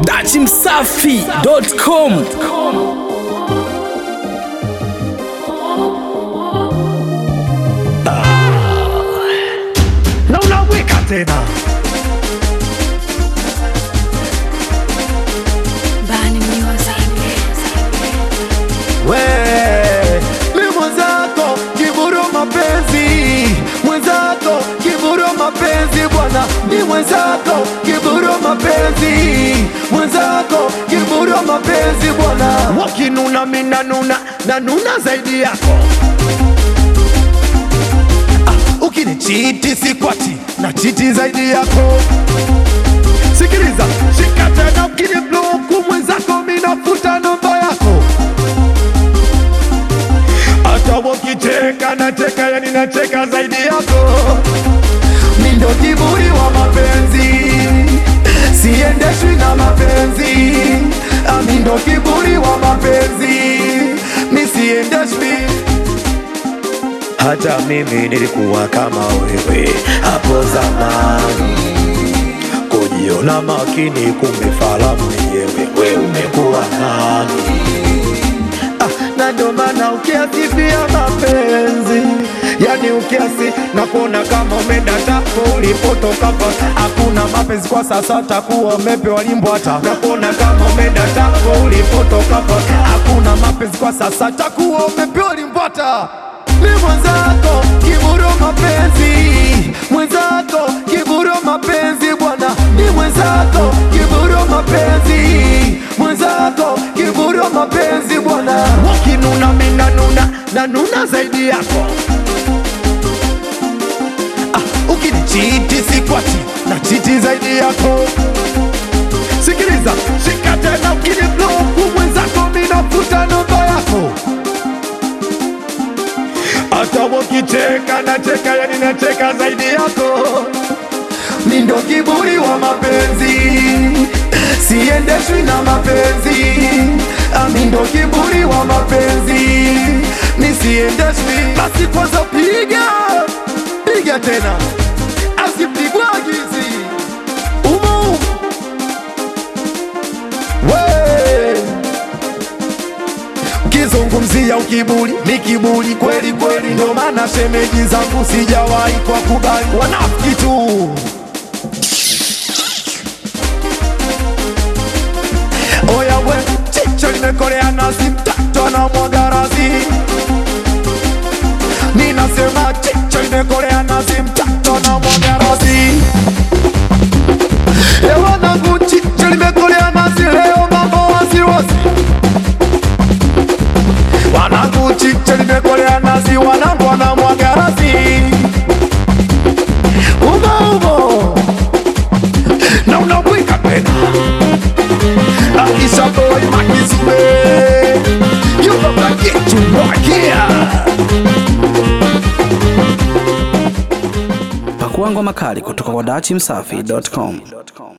dachimsafi.com na unaweka tena Bani Music. we mi mwenzako kiburu mapenzi mwenzako kiburu mapenzi bwana mi mwenzako kiburu mapenzi mwenzako kiburu mapenzi bwana wakinuna minanuna nanuna zaidi yako ah, ukinichiti sikwati na chiti zaidi yako sikiliza shika tena ukinibloku mwenzako minafuta namba yako hata wakicheka nacheka yani nacheka zaidi yako mi ndo kiburi wa mapenzi siendeshwi na mapenzi Ah, mi ndo kiburi wa mapenzi mi siendeshwi hata mimi nilikuwa kama wewe hapo zamani kujiona makini kumbe fala mwenyewe we umekuwa nani ah, na ndo maana ukiasifia mapenzi yani ukiasi na kuona kama umeenda tako ulipotoka pa hakuna mapenzi kwa sasa takuwa umepewa limbo hata na kuona kama umeenda tako ulipotoka pa hakuna mapenzi kwa sasa takuwa umepewa limbo hata mi mwenzako kiburo mapenzi mwenzako kiburo mapenzi bwana mi mwenzako kiburo mapenzi mwenzako kiburo mapenzi bwana wakinuna minanuna nanuna zaidi yako ah, ukinichiti sikwati na chiti zaidi yako sikiliza shika tena ukinibloku mwenzako minafuta namba yako hata wakicheka nacheka yani nacheka zaidi yako mi ndo kiburi wa mapenzi siendeshwi na mapenzi Ah, mi ndo kiburi wa mapenzi mi siendeshwi basi kwanza piga piga tena asipigwa gizi umu we ukizungumzia ukiburi ni kiburi kweli kweli, ndo maana shemeji zangu sijawahi kwa kubali wanafiki tu. Oya we, chicho limekolea nazi, mtoto anamwaga razi. Mi nasema chicho limekolea nazi, mtoto anamwaga razi. E wanangu, chicho limekolea nazi, leo mambo wasiwasi wanangu chiche limekolea nazi, wanangu wanamwaga razi umo umo na unabwika tena Aisha boy makizube yuko kakitu mwakia pakuangwa makali kutoka kwa dachimsafi.com